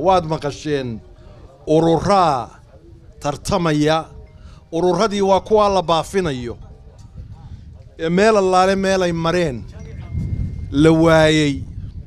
waad maqasheen ururaa tartamaya ururadii waa kuwaa la baafinayo ee meel allaale meelay mareen la waayey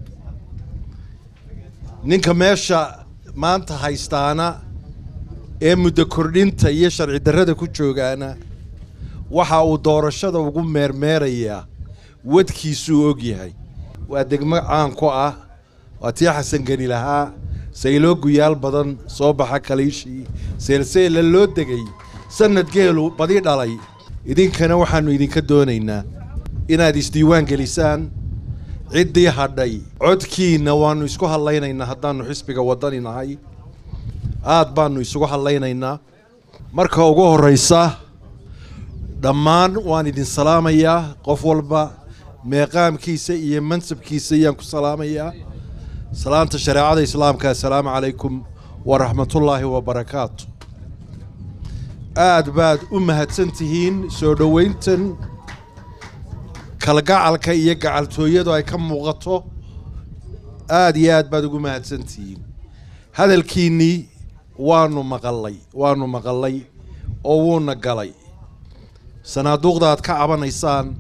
ninka meesha maanta haystaana ee muddo kordhinta iyo sharci darrada ku joogaana waxa uu doorashada ugu meermeerayaa wadkiisuu og yahay waa degmo caan ku ah waa tii xasan geni lahaa sayloo guyaal badan soo baxa kaliishii seelseela loo degay sannad geelu badi dhalay idinkana waxaannu idinka doonaynaa inaad isdiiwaan gelisaan ciddii hadhay codkiinna waannu isku hadlaynaynaa haddaannu xisbiga waddani nahay aad baannu isugu hadlaynaynaa marka ugu horraysa dhammaan waan idin salaamayaa qof walba meeqaamkiisa iyo mansabkiisa ayaan ku salaamayaa salaanta shareecada islaamka assalaamu calaykum waraxmatullaahi wabarakaatu aad baad u mahadsan tihiin soo dhowayntan kalgacalka iyo gacaltooyadu ay ka muuqato aad iyo aad baad ugu mahadsan tihiin hadalkiinnii waanu maqallay waanu maqallay oo wuuna galay sanaaduuqda aad ka cabanaysaan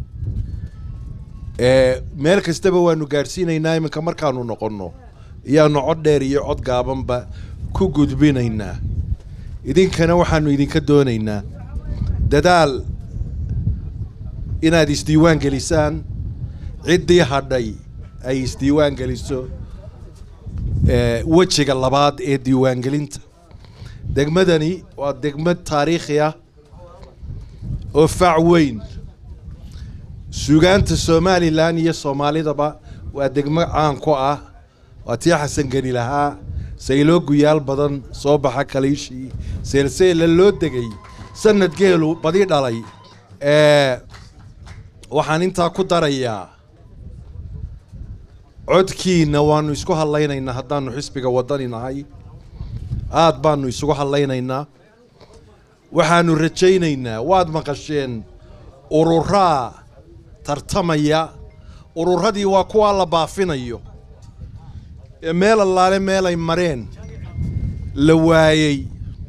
ee meel kastaba waanu gaadhsiinaynaa iminka markaanu noqonno iyaanu cod dheer iyo cod gaabanba ku gudbinaynaa idinkana waxaannu idinka doonaynaa dadaal inaad isdiiwaan gelisaan ciddii hadhay ay isdiiwaan geliso wejiga labaad ee diiwaangelinta degmadani waa degmad taariikhi ah oo fac weyn suugaanta somalilan iyo soomaalidaba waa degmo caan ku ah waa tii xasan geni lahaa sayloo guyaal badan soo baxa kaliishii seelseela loo degay sannad geelu badi dhalay waxaan intaa ku darayaa codkiinna waannu isku hadlaynaynaa haddaannu xisbiga waddani nahay aad baannu isugu hadlaynaynaa waxaannu rajaynaynaa waad maqasheen ururaa tartamaya ururadii waa kuwaa la baafinayo ee meel allaale meelay mareen la waayey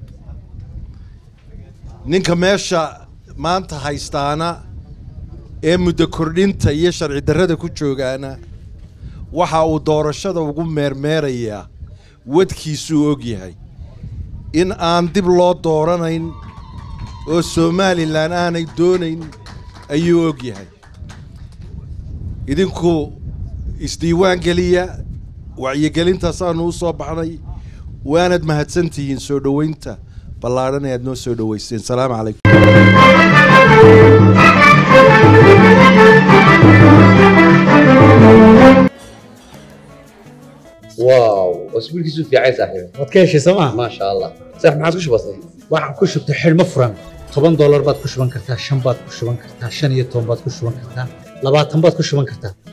ninka meesha maanta haystaana ee muddo kordhinta iyo sharci darrada ku joogaana waxa uu doorashada ugu meermeerayaa wadkiisuu og yahay in aan dib loo dooranayn oo somalilan aanay doonayn ayuu og yahay idinku isdiiwaan geliya wacyigelintaasaannu u soo baxnay waanad mahadsantihiin soo dhowaynta ballaadhan ee aad noo soo dhowayseen salaamu calaykum واو واسبوع كيسو في عيسى صاحبي waad ka heshay sooma ما شاء الله صح ما عادش بسيط waxaan ku shubtay xidhmo furan toban doolar baad ku shuban kartaa shan baad ku shuban kartaa shan iyo toban baad ku shuban kartaa labaatan baad ku shuban kartaa